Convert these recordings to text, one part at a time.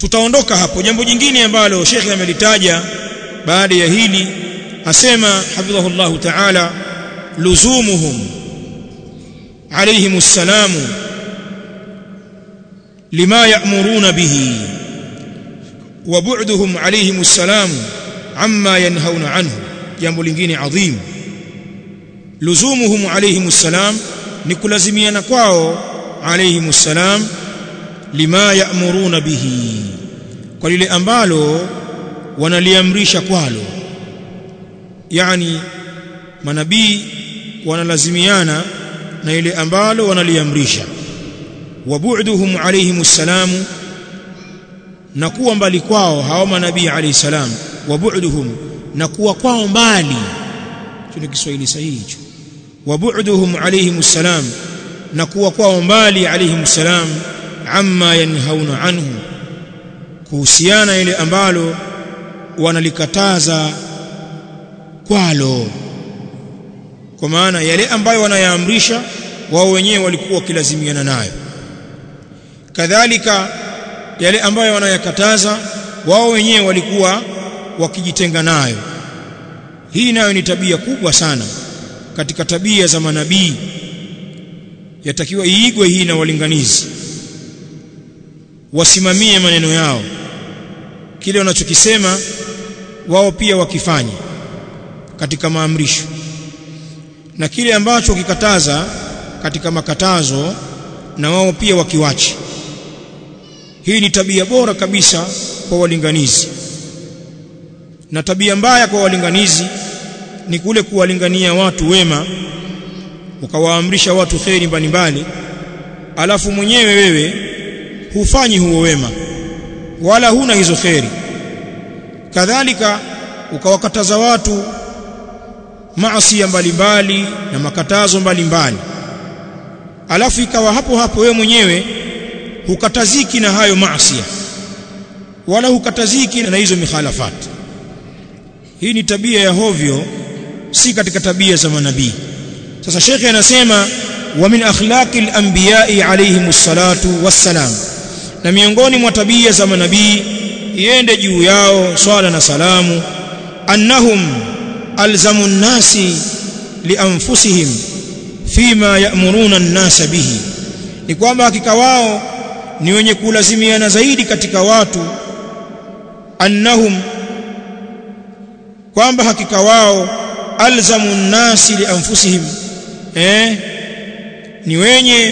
tutaondoka hapo jambo jingine ambalo shekhe amelitaja baada ya hili asema hafidhahullahu ta'ala luzumuhum عليهم السلام لما يأمرون به وبعدهم عليهم السلام عما ينهون عنه jambo lingine adhim luzumuhum alayhim salam ni kulazimiana kwao alayhim salam lima ya'muruna bihi kwa lile ambalo wanaliamrisha kwalo yani manabii wanalazimiana na ile ambalo wanaliamrisha wa bu'duhum alayhim salamu na kuwa mbali kwao hao manabii alayhi salam wa bu'duhum na kuwa kwao mbali hicho ni Kiswahili sahihi hicho wa bu'duhum alayhim salam na kuwa kwao mbali alayhim salam amma yanhauna anhu kuhusiana ile ambalo wanalikataza kwalo kwa maana yale ambayo wanayaamrisha wao wenyewe walikuwa wakilazimiana nayo kadhalika yale ambayo wanayakataza wao wenyewe walikuwa wakijitenga nayo hii nayo ni tabia kubwa sana katika tabia za manabii yatakiwa iigwe hii na walinganizi wasimamie maneno yao kile wanachokisema wao pia wakifanye katika maamrisho na kile ambacho kikataza katika makatazo na wao pia wakiwache hii ni tabia bora kabisa kwa walinganizi na tabia mbaya kwa walinganizi ni kule kuwalingania watu wema ukawaamrisha watu kheri mbalimbali alafu mwenyewe wewe hufanyi huo wema wala huna hizo kheri kadhalika ukawakataza watu maasi mbalimbali na makatazo mbalimbali alafu ikawa hapo hapo wewe mwenyewe hukataziki na hayo maasi wala hukataziki na hizo mikhalafati hii ni tabia ya hovyo si katika tabia za manabii sasa shekhe anasema wa min akhlaqi al-anbiya'i alayhimus salatu wassalam na miongoni mwa tabia za manabii iende juu yao swala na salamu annahum alzamu nnasi lianfusihim fima ya'muruna an-nasa bihi ni kwamba hakika wao ni wenye kulazimiana zaidi katika watu annahum kwamba hakika wao alzamu nnasi lianfusihim eh ni wenye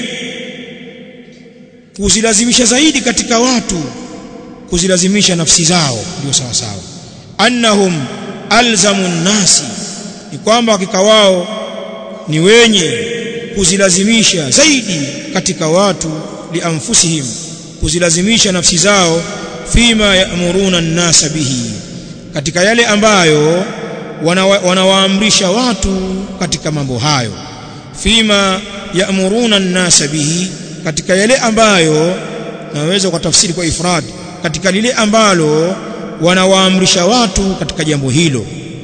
kuzilazimisha zaidi katika watu kuzilazimisha nafsi zao ndio sawa sawa annahum alzamu nnasi ni kwamba hakika wao ni wenye kuzilazimisha zaidi katika watu lianfusihim kuzilazimisha nafsi zao fima ya'muruna an-nasa bihi katika yale ambayo wanawaamrisha wana watu katika mambo hayo fima ya'muruna an-nasa bihi katika yale ambayo naweza kwa tafsiri kwa ifrad katika lile ambalo wanawaamrisha watu katika jambo hilo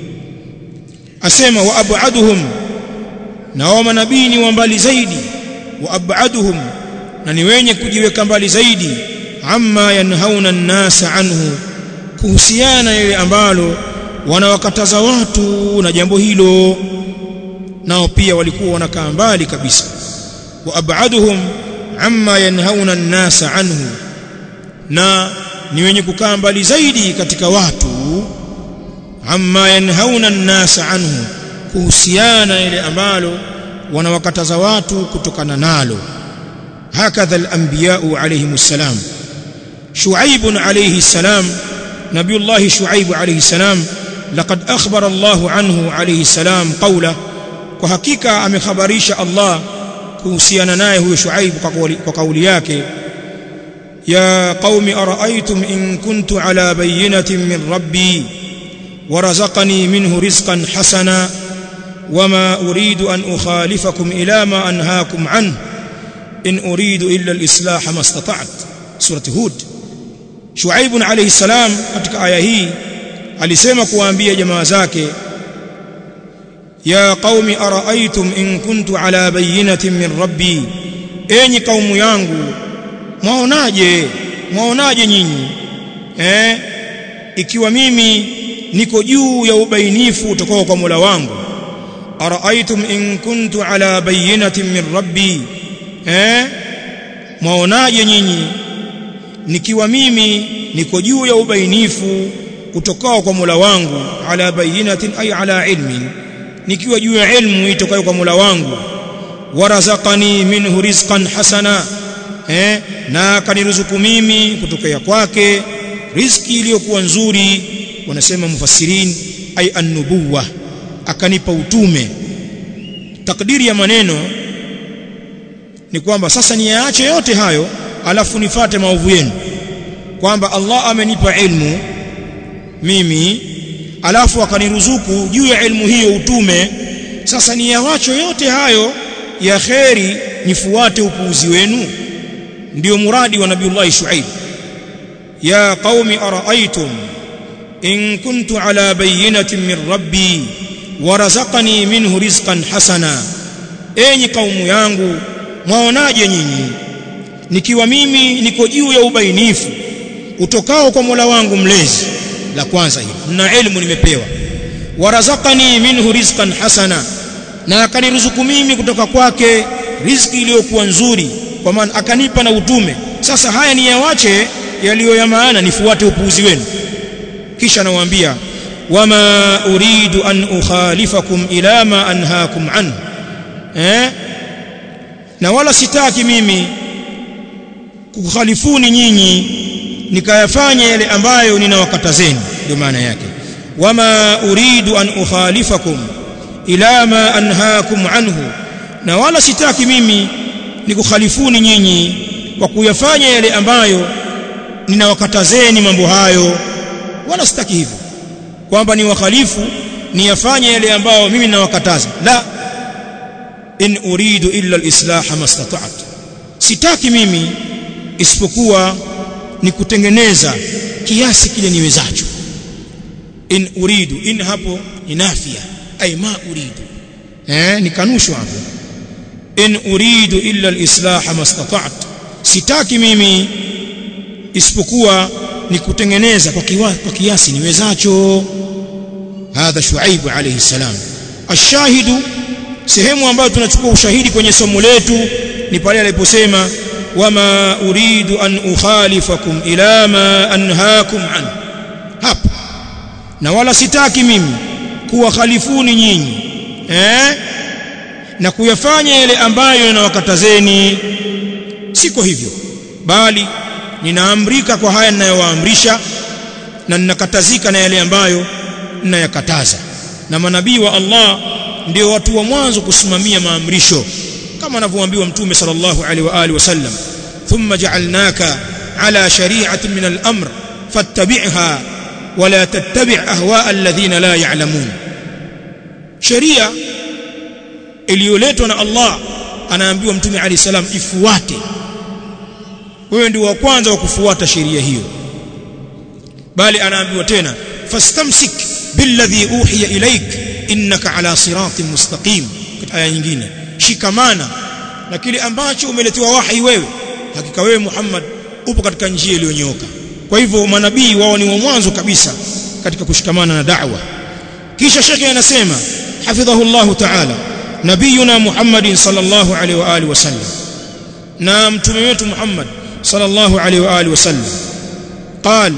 asema wa abaduhum na wao manabii ni wa mbali zaidi wa abaduhum na ni wenye kujiweka mbali zaidi amma yanhauna an-nasa anhu kuhusiana ile ambalo wanawakataza watu na jambo hilo nao pia walikuwa wanakaa mbali kabisa wa abaduhum amma yanhauna an-nasa anhu na ni wenye kukaa mbali zaidi katika watu amma yanhauna an-nasa anhu kuhusiana ile ambalo wanawakataza watu kutokana nalo hakadha al-anbiya'u alayhimus salam shu'aib alayhi salam nabiyullah shu'aib alayhi salam laqad akhbara Allah anhu alayhi salam qawla kwa hakika amekhabarisha Allah kuhusiana naye huyo shu'aib kwa kauli yake يا قوم أرأيتم إن كنت على بينة من ربي ورزقني منه رزقا حسنا وما أريد أن أخالفكم إلى ما أنهاكم عنه إن أريد إلا الإصلاح ما استطعت سورة هود شعيب عليه السلام katika aya hii alisema kuwaambia jamaa zake ya qaumi araaitum in kuntu ala bayyinatin min rabbi enyi kaumu yangu mwaonaje mwaonaje nyinyi eh ikiwa mimi niko juu ya ubainifu utokao kwa Mola wangu araaitum in kuntu ala bayyinatin min rabbi eh mwaonaje nyinyi nikiwa mimi niko juu ya ubainifu utokao kwa Mola wangu ala bayyinatin ay ala ilmin nikiwa juu ya ilmu itokayo kwa Mola wangu warazaqani minhu rizqan hasana eh na kaniruzuku mimi kutokea kwake riziki iliyokuwa nzuri wanasema mufassirin ay an-nubuwa akanipa utume takdiri ya maneno ni kwamba sasa niyaache yote hayo alafu nifate maovu yenu kwamba Allah amenipa ilmu mimi alafu akaniruzuku juu ya ilmu hiyo utume sasa niyawacho yote hayo ya kheri nifuate upuuzi wenu ndio muradi wa nabiiullah shuaib ya qaumi araaitum in kuntu ala bayyinatin min rabbi warazaqani minhu rizqan hasana enyi kaumu yangu mwaonaje nyinyi nikiwa mimi niko juu ya ubainifu utokao kwa Mola wangu mlezi la kwanza hili na elimu nimepewa warazaqani minhu rizqan hasana na akaniruzuku mimi kutoka kwake riziki iliyokuwa nzuri kwa maana akanipa na utume sasa haya ni yawache yaliyo ya maana nifuate upuuzi wenu kisha nawaambia wama uridu an ukhalifakum ila ma anhaakum an eh na wala sitaki mimi kukhalifuni nyinyi nikayafanya yale ambayo ninawakatazeni ndio maana yake wama uridu an ukhalifakum ila ma anhaakum anhu na wala sitaki mimi nikukhalifuni nyinyi kwa kuyafanya yale ambayo ninawakatazeni mambo hayo wala sitaki hivyo kwamba ni wakhalifu niyafanye yale ambayo mimi ninawakataza la in uridu illa alislah mastata'tu sitaki mimi isipokuwa ni kutengeneza kiasi kile niwezacho in uridu in hapo ni nafia ay ma uridu eh ni kanusho hapo in uridu illa alislah mastata'tu sitaki mimi isipokuwa ni kutengeneza kwa, kiwa, kwa kiasi niwezacho hadha shuaibu alayhi salam ashahidu sehemu ambayo tunachukua ushahidi kwenye somo letu ni pale aliposema wama uridu an ukhalifakum ila ma anhaakum an hapa na wala sitaki mimi kuwakhalifuni nyinyi eh na kuyafanya yale ambayo ninawakatazeni siko hivyo bali ninaamrika kwa haya ninayowaamrisha na ninakatazika na yale ambayo ninayakataza na manabii wa Allah ndio watu wa mwanzo kusimamia maamrisho kama anavyoambiwa mtume sallallahu alaihi wa alihi wasallam thumma ja'alnaka ala shari'atin min al-amr fattabi'ha wala tattabi' ahwa alladhina la ya'lamun sheria iliyoletwa na Allah anaambiwa mtume alayhi salam ifuate wewe ndio wa kwanza wa kufuata sheria hiyo bali anaambiwa tena fastamsik billadhi uhiya ilaik innaka ala siratin mustaqim katika aya nyingine shikamana na kile ambacho umeletewa wahi wewe hakika wewe Muhammad upo katika njia iliyonyooka kwa hivyo manabii wao ni wa mwanzo kabisa katika kushikamana na da'wa kisha shekhe anasema hafidhahu Allah ta'ala nabiyuna Muhammad sallallahu alaihi wa alihi wasallam na mtume wetu Muhammad sallallahu alaihi wa alihi wasallam قال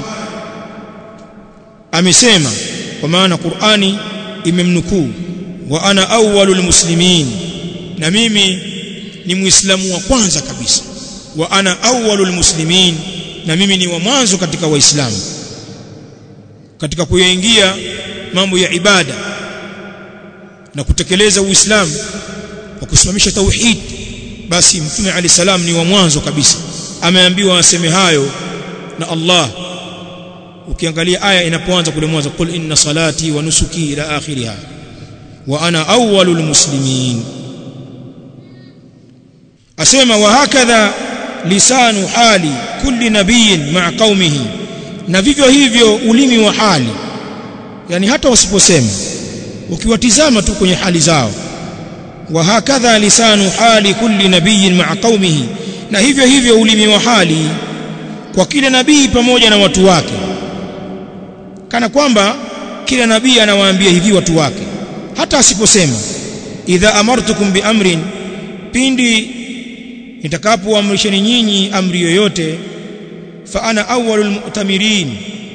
amesema kwa maana Qur'ani imemnukuu wa ana awwalul muslimin na mimi ni muislamu wa kwanza kabisa wa ana awwalul muslimin na mimi ni wa mwanzo katika waislamu katika kuyaingia mambo ya ibada na kutekeleza uislamu kwa kusimamisha tauhid basi mtume ali salam ni wa mwanzo kabisa ameambiwa aseme hayo na Allah ukiangalia aya inapoanza kule mwanzo qul inna salati wa nusuki ila akhiriha wa ana awwalul muslimin asema wa hakadha lisanu hali kulli nabiyin ma'a qaumihi na vivyo hivyo ulimi wa hali yani hata wasiposema ukiwatizama tu kwenye hali zao wa hakadha lisanu hali kulli nabiyin ma'a qaumihi na hivyo hivyo ulimi wa hali kwa kila nabii pamoja na watu wake kana kwamba kila nabii anawaambia hivi watu wake hata asiposema idha amartukum biamrin pindi nitakapoamrisheni nyinyi amri yoyote fa ana awwalul mu'tamirin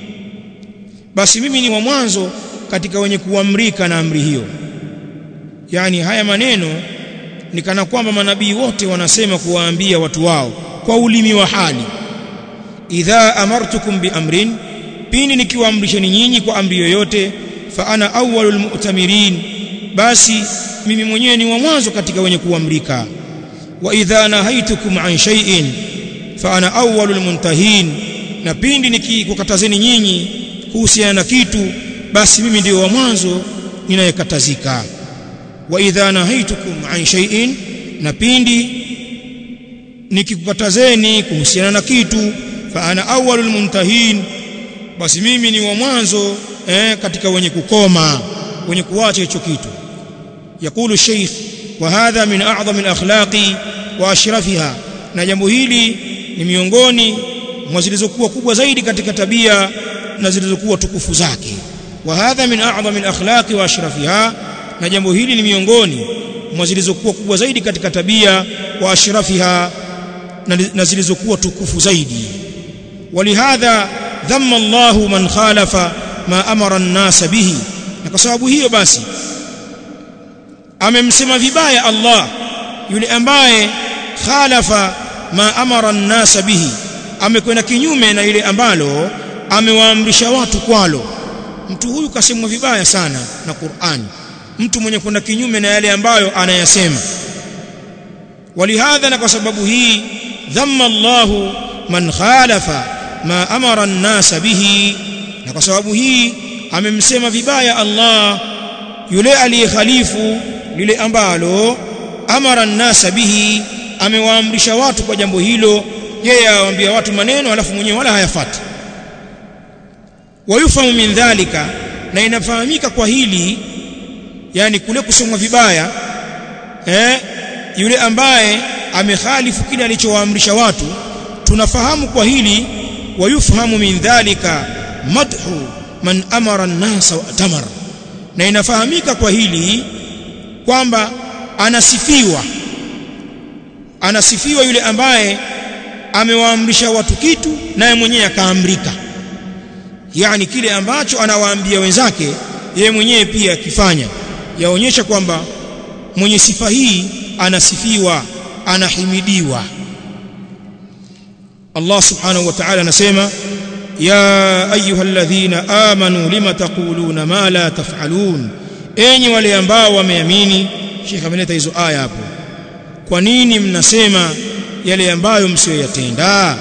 basi mimi ni wa mwanzo katika wenye kuamrika na amri hiyo yani haya maneno ni kana kwamba manabii wote wanasema kuwaambia watu wao kwa ulimi wa hali idha amartukum biamrin pindi nikiwaamrisheni nyinyi kwa amri yoyote fa ana awwalul mu'tamirin basi mimi mwenyewe ni wa mwanzo katika wenye kuamrika wa idha nahaitukum an shay'in fa ana awwalul muntahin na pindi nikikukatazeni nyinyi kuhusiana na kitu basi mimi ndio wa mwanzo ninayekatazika wa idha nahaitukum an shay'in na pindi nikikukatazeni kuhusiana na kitu fa ana awwalul muntahin basi mimi ni wa mwanzo eh, katika wenye kukoma wenye kuacha hicho kitu yakulu sheikh wa hadha min a'zami al-akhlaqi wa ashrafiha na jambo hili ni miongoni mwa zilizokuwa kubwa zaidi katika tabia na zilizokuwa tukufu zake wa hadha min a'zami al-akhlaqi wa ashrafiha na jambo hili ni miongoni mwa zilizokuwa kubwa zaidi katika tabia wa ashrafiha na zilizokuwa tukufu zaidi walihadha dhamma Allahu man khalafa ma amara an-nas bihi na kwa sababu hiyo basi amemsema vibaya Allah yule ambaye khalafa ma amara an-nas bihi amekwenda kinyume na ile ambalo amewaamrisha watu kwalo mtu huyu kasemwa vibaya sana na Qur'ani mtu mwenye kwenda kinyume na yale ambayo anayasema walihadha na kwa sababu hii dhamma Allahu man khalafa ma amara an-nas bihi na kwa sababu hii amemsema vibaya Allah yule aliyekhalifu lile ambalo amara an-nas bihi amewaamrisha watu kwa jambo hilo yeye awaambia watu maneno alafu mwenyewe wala hayafati wayufahamu min dhalika na inafahamika kwa hili yani kule kusomwa vibaya eh yule ambaye amekhalifu kile alichowaamrisha watu tunafahamu kwa hili wayufahamu min dhalika madhu man amara an-nas wa atamar na inafahamika kwa hili kwamba anasifiwa anasifiwa yule ambaye amewaamrisha watu kitu naye mwenyewe akaamrika yani kile ambacho anawaambia wenzake yeye mwenyewe pia akifanya yaonyesha kwamba mwenye sifa hii anasifiwa anahimidiwa Allah subhanahu wa ta'ala anasema ya ayyuhalladhina amanu lima taquluna ma la taf'alun enyi wale ambao wameamini Sheikh ameleta hizo aya hapo kwa nini mnasema yale ambayo msiyoyatenda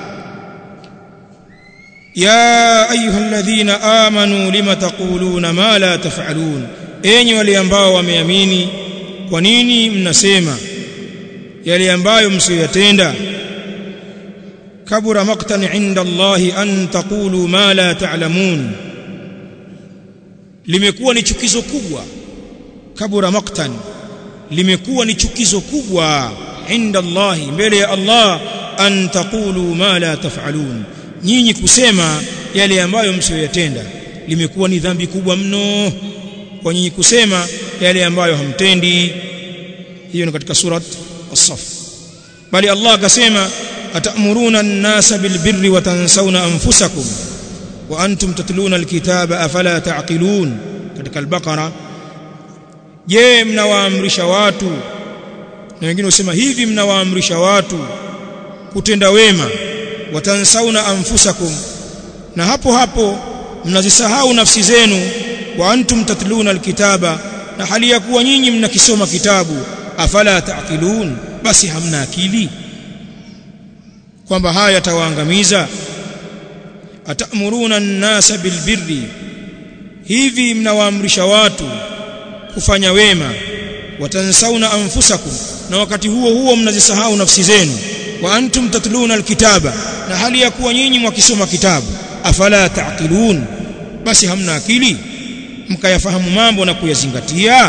ya ayyuhalladhina amanu lima taquluna ma la taf'alun enyi wale ambao wameamini kwa nini mnasema yale ambayo msiyoyatenda kabura maqtan inda Allahi an taqulu ma la ta'lamun limekuwa ni chukizo kubwa kabura maqtan limekuwa ni chukizo kubwa inda Allahi mbele ya Allah an taqulu ma la taf'alun nyinyi kusema yale ambayo msiyoyatenda limekuwa ni dhambi kubwa mno kwa nyinyi kusema yale ambayo hamtendi hiyo ni katika surat as-saff bali Allah akasema atamuruna an-nasa bilbirri wa tansawna anfusakum wa antum tatluna alkitaba afala taqilun katika al-baqara je mnawaamrisha watu na wengine wasema hivi mnawaamrisha watu kutenda wema watansauna anfusakum na hapo hapo mnazisahau nafsi zenu wa antum tatluna alkitaba na hali ya kuwa nyinyi mnakisoma kitabu afala taqilun basi hamna akili kwamba haya yatawaangamiza atamuruna an-nasa bilbirri hivi mnawaamrisha watu kufanya wema watansauna anfusakum na wakati huo huo mnazisahau nafsi zenu wa antum tatluna alkitaba na hali ya kuwa nyinyi mwakisoma kitabu afala taqilun basi hamna akili mkayafahamu mambo na kuyazingatia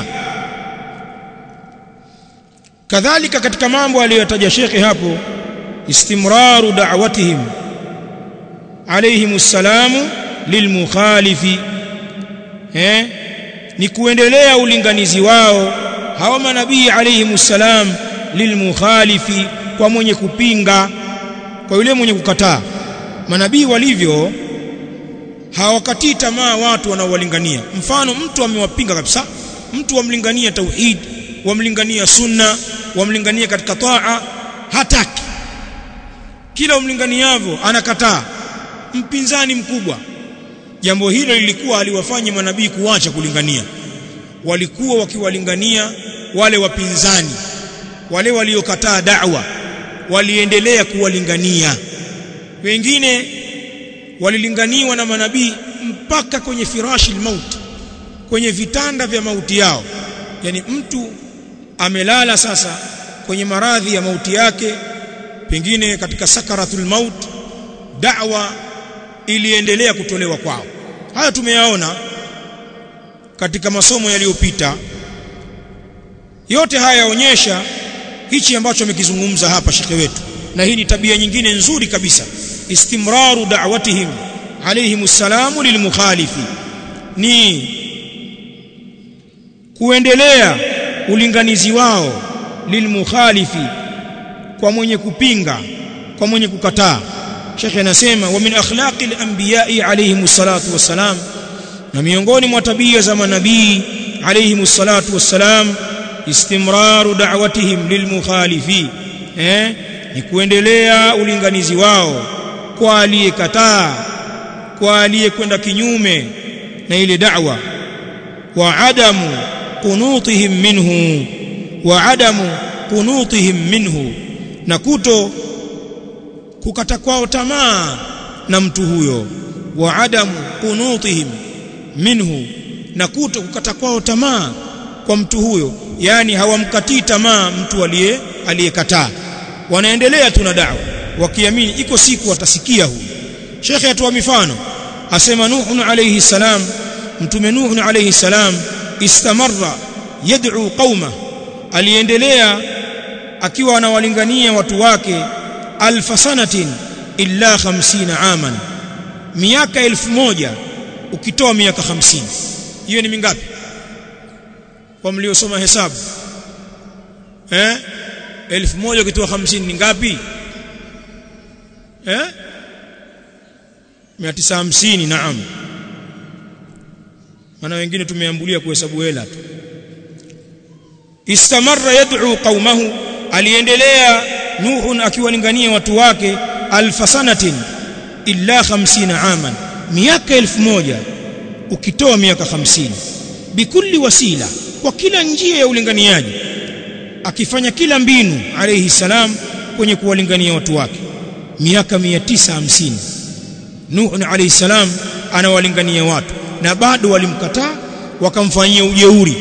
kadhalika katika mambo aliyotaja shekhe hapo istimraru da'watihim alayhim assalamu lilmukhalifi eh ni kuendelea ulinganizi wao hawa manabii alayhimussalam lilmukhalifi kwa mwenye kupinga kwa yule mwenye kukataa manabii walivyo hawakatii tamaa watu wanaowalingania mfano mtu amewapinga kabisa mtu wamlingania tauhid wamlingania sunna wamlingania katika taa hataki kila umlinganiavyo anakataa mpinzani mkubwa jambo hilo lilikuwa aliwafanya manabii kuacha kulingania walikuwa wakiwalingania wale wapinzani wale waliokataa da'wa waliendelea kuwalingania wengine walilinganiwa na manabii mpaka kwenye firashi mauti kwenye vitanda vya mauti yao yani mtu amelala sasa kwenye maradhi ya mauti yake pengine katika sakaratul maut da'wa iliendelea kutolewa kwao haya tumeyaona katika masomo yaliyopita yote haya yaonyesha hichi ambacho amekizungumza hapa shekhe wetu na hii ni tabia nyingine nzuri kabisa istimraru da'watihim alayhimus salamu lilmukhalifi ni kuendelea ulinganizi wao lilmukhalifi kwa mwenye kupinga kwa mwenye kukataa Sheikh anasema wa min akhlaqil anbiya'i alayhimus salatu wassalam na miongoni mwa tabia za manabii alayhimus salatu wassalam istimraru da'watihim lilmukhalifi eh ni kuendelea ulinganizi wao kwa aliyekataa kwa aliyekwenda kinyume na ile da'wa wa adamu qunutihim minhu wa adamu qunutihim minhu na kuto kukata kwao tamaa na mtu huyo wa adamu qunutihim minhu na kuto kukata kwao tamaa kwa mtu huyo yani hawamkatii tamaa mtu aliye aliyekataa wanaendelea tu na da'wa wakiamini iko siku watasikia huyu shekhe atoa mifano asema nuhu alayhi salam mtume nuhu alayhi salam istamarra yad'u qauma aliendelea akiwa anawalingania watu wake alfa sanatin illa 50 aman miaka elfu moja ukitoa miaka 50 hiyo ni mingapi kwa mliosoma hesabu eh elfu moja ukitoa 50 ni ngapi eh 950 naam maana wengine tumeambulia kuhesabu hela tu istamarra yad'u qaumahu aliendelea nuhu akiwalingania watu wake alfa sanatin illa 50 aman miaka elfu moja ukitoa miaka 50 bikulli wasila kwa kila njia ya ulinganiaji akifanya kila mbinu alayhi salam kwenye kuwalingania watu wake miaka 950 Nuh alayhi salam anawalingania watu na bado walimkataa wakamfanyia ujeuri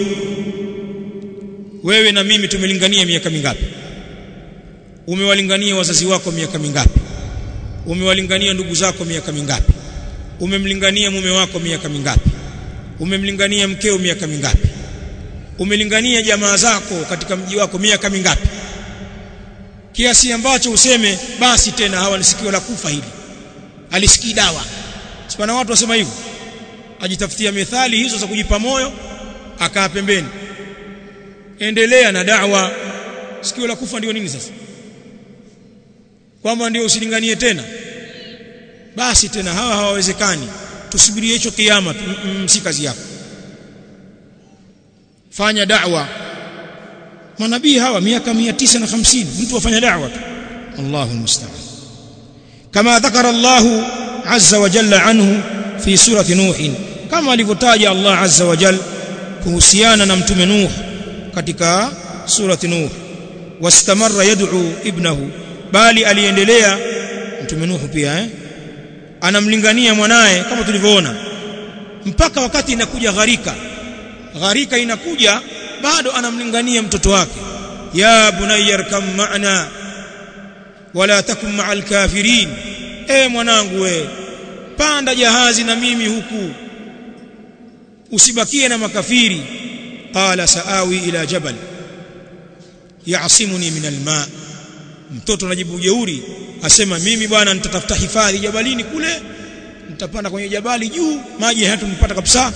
wewe na mimi tumelingania miaka mingapi umewalingania wazazi wako miaka mingapi umewalingania ndugu zako miaka mingapi umemlingania mume wako miaka mingapi umemlingania mkeo miaka mingapi umelingania jamaa zako katika mji wako miaka mingapi kiasi ambacho useme basi tena hawa ni sikio la kufa hili alisikii dawa sipana watu wasema hivyo ajitafutia methali hizo za kujipa moyo akaa pembeni endelea na da'wa sikio la kufa ndio nini sasa kwamba ndio usilinganie tena basi tena hawa hawawezekani tusubirie hicho kiyama si kazi yako fanya da'wa manabii hawa miaka 950 mtu afanya da'wa tu Allahu musta'an kama dhakara Allah azza wa jalla anhu fi surati nuh kama alivyotaja Allah azza wa jalla kuhusiana na mtume nuh katika surati nuh wastamarra yad'u ibnahu bali aliendelea mtume nuh pia eh anamlingania mwanae kama tulivyoona mpaka wakati inakuja gharika gharika inakuja bado anamlingania mtoto wake ya bunayya arkam ma'na wala takum ma'al kafirin e mwanangu we panda jahazi na mimi huku usibakie na makafiri qala saawi ila jabal ya'simuni min alma mtoto anajibu jeuri asema mimi bwana nitatafuta hifadhi jabalini kule nitapanda kwenye jabali juu maji hayatunipata kabisa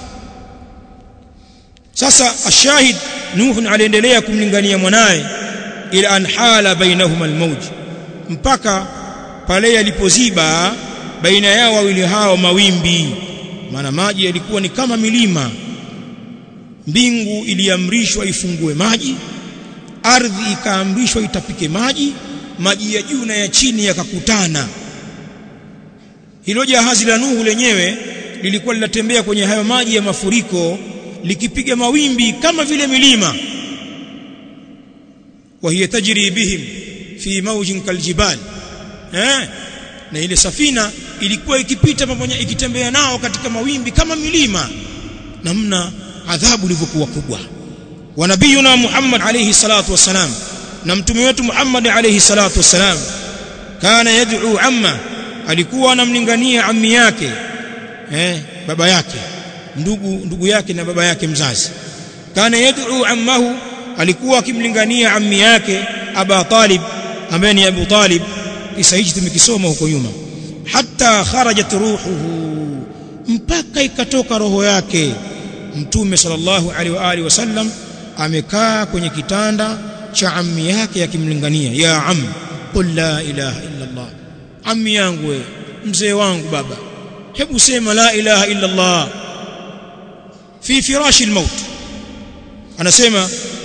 sasa ashahid nuh aliendelea kumlingania mwanaye ila an hala bainahuma almauj mpaka pale yalipoziba baina yao wawili hao mawimbi maana maji yalikuwa ni kama milima mbingu iliamrishwa ifungue maji ardhi ikaamrishwa itapike maji maji ya juu na ya chini yakakutana hilo jahazi la Nuhu lenyewe lilikuwa linatembea kwenye hayo maji ya mafuriko likipiga mawimbi kama vile milima wa hiya tajri bihim fi mawjin kaljibal eh na ile safina ilikuwa ikipita pamoja ikitembea nao katika mawimbi kama milima namna adhabu ilivyokuwa kubwa wa nabiyuna Muhammad alayhi salatu wassalam na mtume wetu Muhammad alayhi salatu wassalam kana yad'u amma alikuwa anamlingania ammi yake eh baba yake ndugu ndugu yake na baba yake mzazi kana yad'u ammahu alikuwa akimlingania ammi yake Aba Talib ambaye ni Abu Talib kisa hichi tumekisoma huko nyuma hatta kharajat ruhuhu mpaka ikatoka roho yake mtume sallallahu alaihi wa alihi wasallam amekaa kwenye kitanda cha ammi yake akimlingania ya am qul la ilaha illa allah ammi yangu we mzee wangu baba hebu sema la ilaha illa allah fi firashi almaut anasema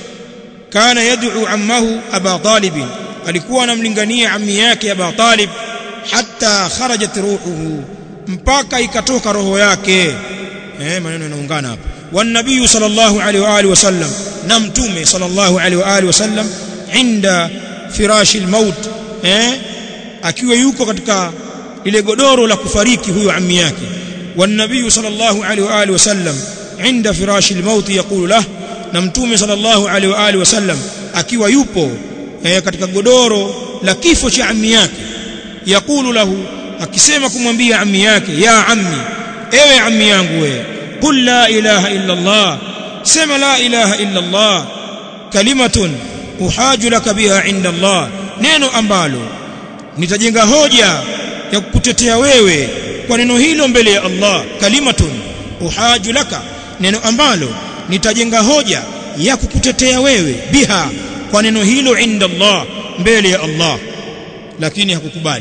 kana yad'u ammahu aba talib alikuwa anamlingania ammi yake aba talib hatta kharajat ruhuhu mpaka ikatoka roho yake eh maneno yanaungana hapa wan nabii sallallahu alaihi wa alihi wasallam na mtume sallallahu alaihi wa alihi wasallam inda firashi almaut eh akiwa yuko katika ile godoro la kufariki huyo ammi yake wan nabii sallallahu alaihi wa alihi wasallam inda firashi almaut yaqulu lah na mtume sallallahu alaihi wa alihi wasallam akiwa yupo eh, katika godoro la kifo cha ammi yake yakulu lahu akisema kumwambia ammi yake ya ammi ewe ammi yangu wewe qul la ilaha illa allah sema la ilaha illa allah kalimatun uhaju laka biha inda allah neno ambalo nitajenga hoja ya kukutetea wewe kwa neno hilo mbele ya Allah kalimatun uhaju laka neno ambalo nitajenga hoja ya kukutetea wewe biha kwa neno hilo inda Allah mbele ya Allah lakini hakukubali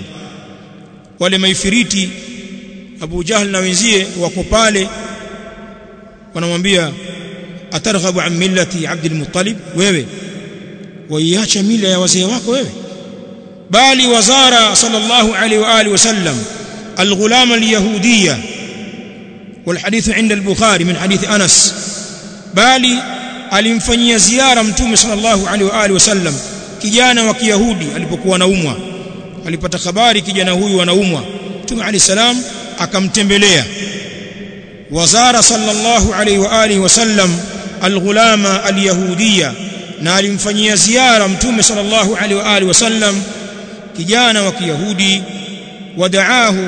wale maifiriti Abu Jahl na wenzie wako pale wanamwambia atarghabu an millati Abdul Muttalib wewe waiacha mila ya wazee wako wewe bali wazara sallallahu alaihi wa alihi wasallam الغلام اليهودية والحديث عند البخاري من حديث أنس بالي alimfanyia ziara mtume sallallahu alaihi wa alihi wasallam kijana wa kiyahudi alipokuwa anaumwa alipata habari kijana huyu anaumwa mtume alayhi salam akamtembelea wazara sallallahu alaihi wa alihi wasallam alghulama alyahudiyya na alimfanyia ziara mtume sallallahu alaihi wa alihi wasallam kijana wa kiyahudi wadaahu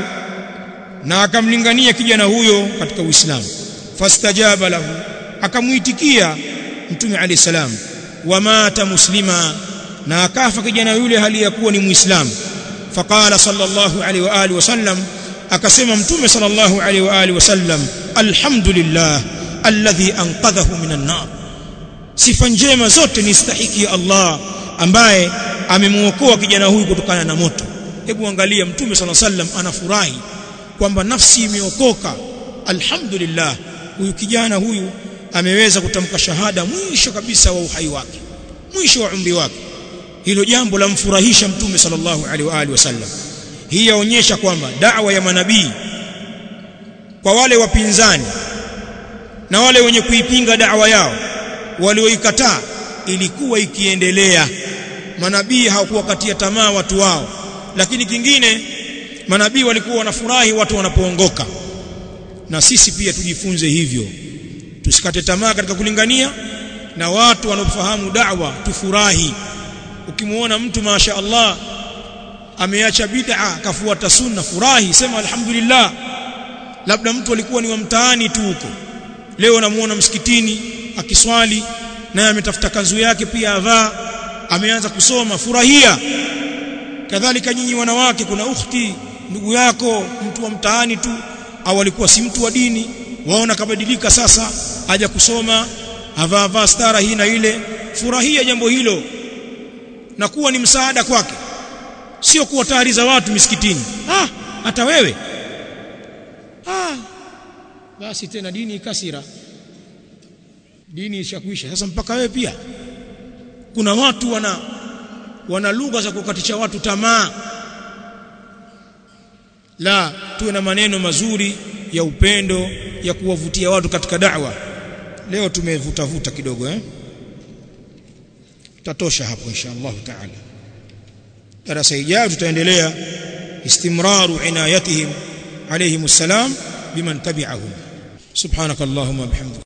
na akamlingania kijana huyo katika uislamu fastajaba lahu akamuitikia mtume alayhi salam wamata muslima na akafa kijana yule hali ya kuwa ni muislamu faqala sallallahu alaihi wa alihi wasallam akasema mtume sallallahu alaihi wa alihi wasallam alhamdulillah alladhi anqadhahu minan nar sifa njema zote ni stahiki ya Allah ambaye amemuokoa kijana huyu kutokana na moto hebu angalia mtume sallallahu alaihi wasallam anafurahi kwamba nafsi imeokoka alhamdulillah huyu kijana huyu ameweza kutamka shahada mwisho kabisa wa uhai wake mwisho wa umri wake hilo jambo lamfurahisha mtume sallallahu alaihi wa alihi wasallam hii yaonyesha kwamba da'wa ya manabii kwa wale wapinzani na wale wenye kuipinga da'wa yao walioikataa ilikuwa ikiendelea manabii hawakuwakatia tamaa watu wao lakini kingine manabii walikuwa wanafurahi watu wanapoongoka na sisi pia tujifunze hivyo tusikate tamaa katika kulingania na watu wanaofahamu da'wa tufurahi ukimuona mtu masha Allah ameacha bid'a akafuata sunna furahi sema alhamdulillah labda mtu alikuwa ni wa mtaani tu huko leo namuona msikitini akiswali naye ametafuta kanzu yake pia avaa ameanza kusoma furahia kadhalika nyinyi wanawake kuna ukhti ndugu yako mtu wa mtaani tu au alikuwa si mtu wa dini waona kabadilika sasa aja kusoma avaa vaa stara hii na ile furahia jambo hilo na kuwa ni msaada kwake sio kuwa tayari za watu misikitini ah hata wewe ah basi tena dini ikasira dini ishakuisha sasa mpaka wewe pia kuna watu wana wana lugha za kukatisha watu tamaa la tuwe na maneno mazuri ya upendo ya kuwavutia watu katika da'wa leo tumevuta vuta kidogo eh tatosha hapo insha Allah taala darasa ijayo tutaendelea istimraru inayatihim alayhimus salam biman tabi'ahum subhanakallahumma bihamdika